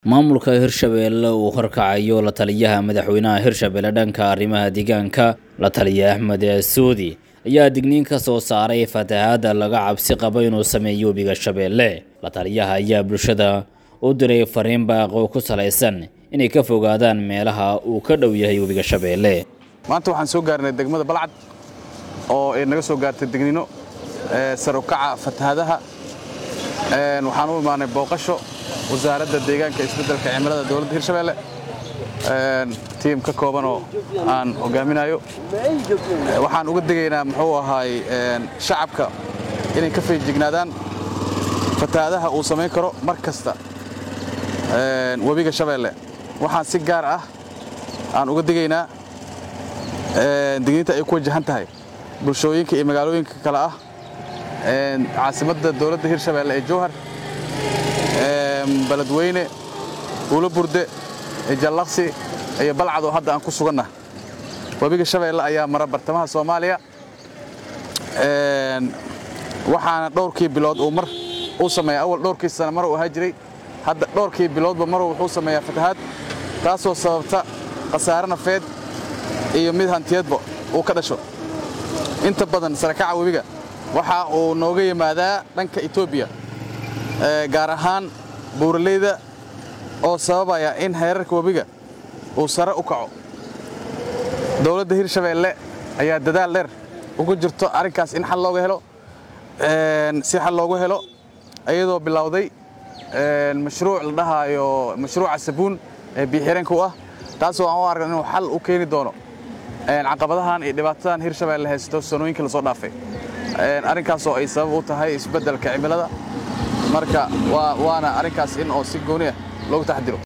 maamulka hirshabeelle uu horkacayo la taliyaha madaxweynaha hirshabelle dhanka arrimaha deegaanka la taliya axmed suudi ayaa digniin ka soo saaray fatahaadda laga cabsi qabo inuu sameeyo webiga shabeelle la taliyaha ayaa bulshada u diray fariin baaqo ku salaysan inay ka fogaadaan meelaha uu ka dhow yahay webiga shabeelle maanta waxaan soo gaarnay degmada balcad oo ay naga soo gaartay degniino sar u kaca fatahaadaha waxaan u imaanay booqasho wasaaradda deegaanka isbeddelka cimilada dowladda hirshabeelle tiim ka kooban oo aan hogaaminayo waxaan uga degaynaa muxuu ahaay shacabka inay ka feejignaadaan fatahaadaha uu samayn karo mar kasta webiga shabeelle waxaan si gaar ah aan uga degaynaa digniinta ay ku wajahan tahay bulshooyinka iyo magaalooyinka kale ah caasimadda dowladda hirshabeelle ee jowhar baladweyne uula burde jallaqsi iyo balcad oo hadda aan ku suganna webiga shabeelle ayaa mara bartamaha soomaaliya waxaana dhowrkii bilood uu mar uu sameeya awal dhowrkii sana mar uu ahaa jiray hadda dhowrkii biloodba mar wuxuu sameeyaa fatahaad taasoo sababta khasaare nafeed iyo mid hantiyadba uu ka dhasho inta badan sarakaca webiga waxa uu nooga yimaadaa dhanka etoobiya gaar ahaan buuraleyda oo sababaya in heerarka webiga uu sare u kaco dowladda hirshabeelle ayaa dadaal dheer ugu jirto arrinkaas in xal looga helo si xal loogu helo iyadoo bilowday mashruuc la dhahaayo mashruuca sabuun ee biixireenka u ah taasoo aan u argan inuu xal u keeni doono caqabadahan iyo dhibaatadan hirshabeelle haysto sanooyinkii lasoo dhaafay arrinkaasoo ay sabab u tahay isbeddelka cimilada marka waana arrinkaas in oo si gooni ah loogu taxdiro